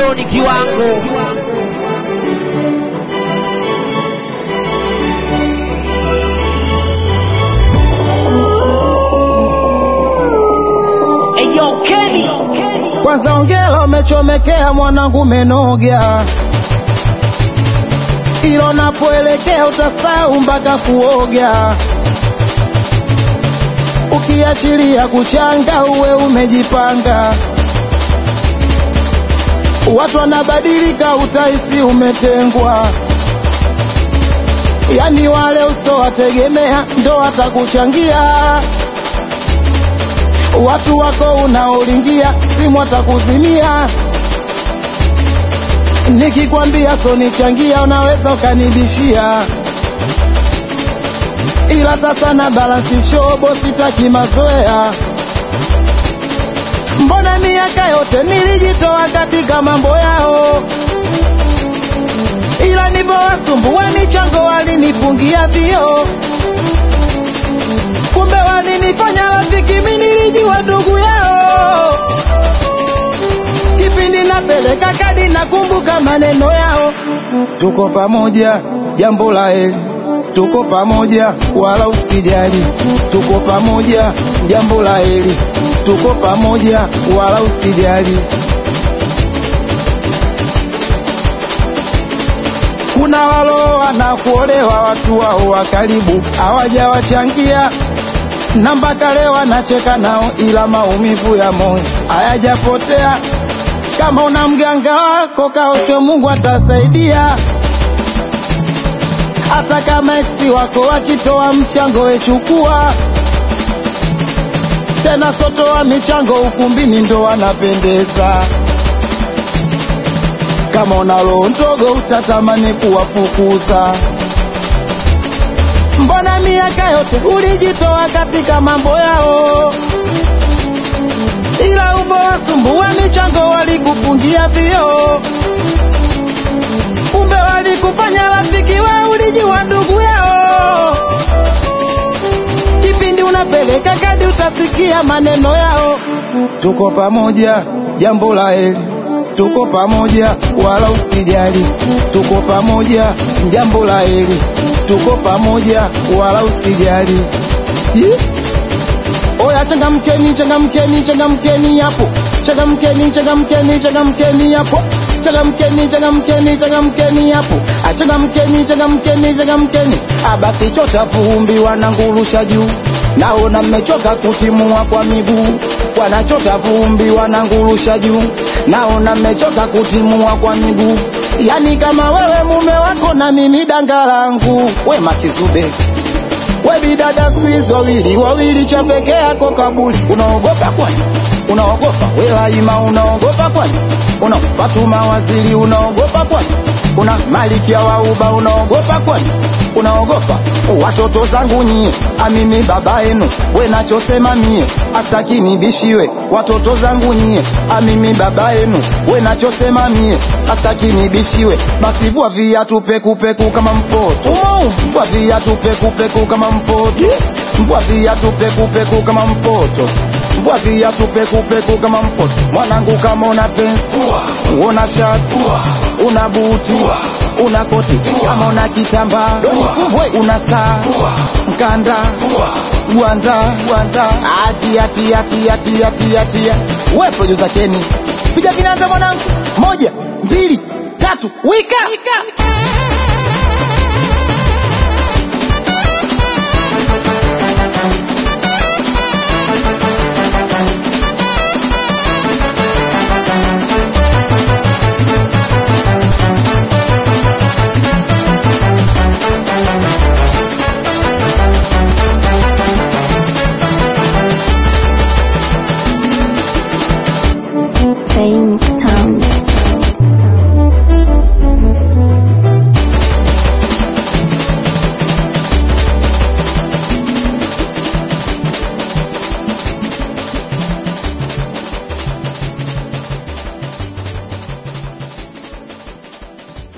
doni kiwango Eyo Kenny Kwanza ongela umechomekea mwanangu menogya, ilo napoelekea utasahau mpaka kuoga. Ukiachilia kuchanga uwe umejipanga, watu wanabadilika, utahisi umetengwa. Yani wale usowategemea ndo watakuchangia watu wako unaolingia simu watakuzimia. Nikikwambia sonichangia, unaweza ukanibishia, ila sasa na balansi shobo, sitaki mazoea. Mbona miaka yote nilijitoa katika mambo yao, ila nilivyowasumbua michango walinifungia vio kumbe walinifanya rafiki, mimi nilijua ndugu yao. Kipindi napeleka kadi, nakumbuka maneno yao, tuko pamoja, jambo la heri, tuko pamoja, wala usijali, tuko pamoja, jambo la heri, tuko pamoja, wala usijali. Kuna waloa na kuolewa watu wao wa karibu hawajawachangia na mpaka leo anacheka nao, ila maumivu ya moyo hayajapotea. Kama una mganga wako kaoshe, Mungu atasaidia. Hata kama eksi wako wakitoa mchango, wechukua tena, sotoa michango ukumbini, ndo wanapendeza. Kama una roho ndogo, utatamani kuwafukuza. Mbona miaka yote ulijitoa katika mambo yao, ila umewasumbua michango, walikufungia vio, kumbe walikufanya rafiki, we ulijua ndugu yao. Kipindi unapeleka kadi, utasikia maneno yao, tuko pamoja, jambo la heri tuko pamoja, wala usijali, tuko pamoja, jambo la heri, tuko pamoja, wala usijali. Ye? Oya, changamkeni, changamkeni, changamkeni hapo, changamkeni, changamkeni, changamkeni hapo, changamkeni, changamkeni, changamkeni hapo, Ah, changamkeni, changamkeni, changamkeni. Ah, basi chota vumbi, wanangurusha juu, naona mmechoka kutimua kwa miguu, wanachota vumbi, wanangurusha juu, naona mmechoka kutimua kwa miguu. Yani kama wewe mume wako na mimi danga langu, we Makizube we bidada siku hizi wawili wawili, cha peke yako kabuli. Unaogopa kwani? Unaogopa we Laima? Unaogopa kwani? Una Fatuma Waziri? Unaogopa kwani? Una Malikia wa Uba? Unaogopa kwani? Unaogopa watoto zangu nyie, amimi baba yenu, we nachosema mie astaki nibishiwe. Watoto zangu nyie, amimi baba yenu, we nachosema mie astaki nibishiwe. Basi vua viatu pekupeku kama mpoto, vua viatu pekupeku kama mpoto, vua viatu pekupeku kama mpoto Vua viatu pekupeku kama mpoto. Mwanangu, kama una pensi, una shati, una buti, una koti, kama una kitambaa, we una saa, mkanda, gwanda, gwanda, atia, tia, tia, tia, tia, tia. We producer Kenny, piga vinanda mwanangu, moja, mbili, tatu, wika, wika.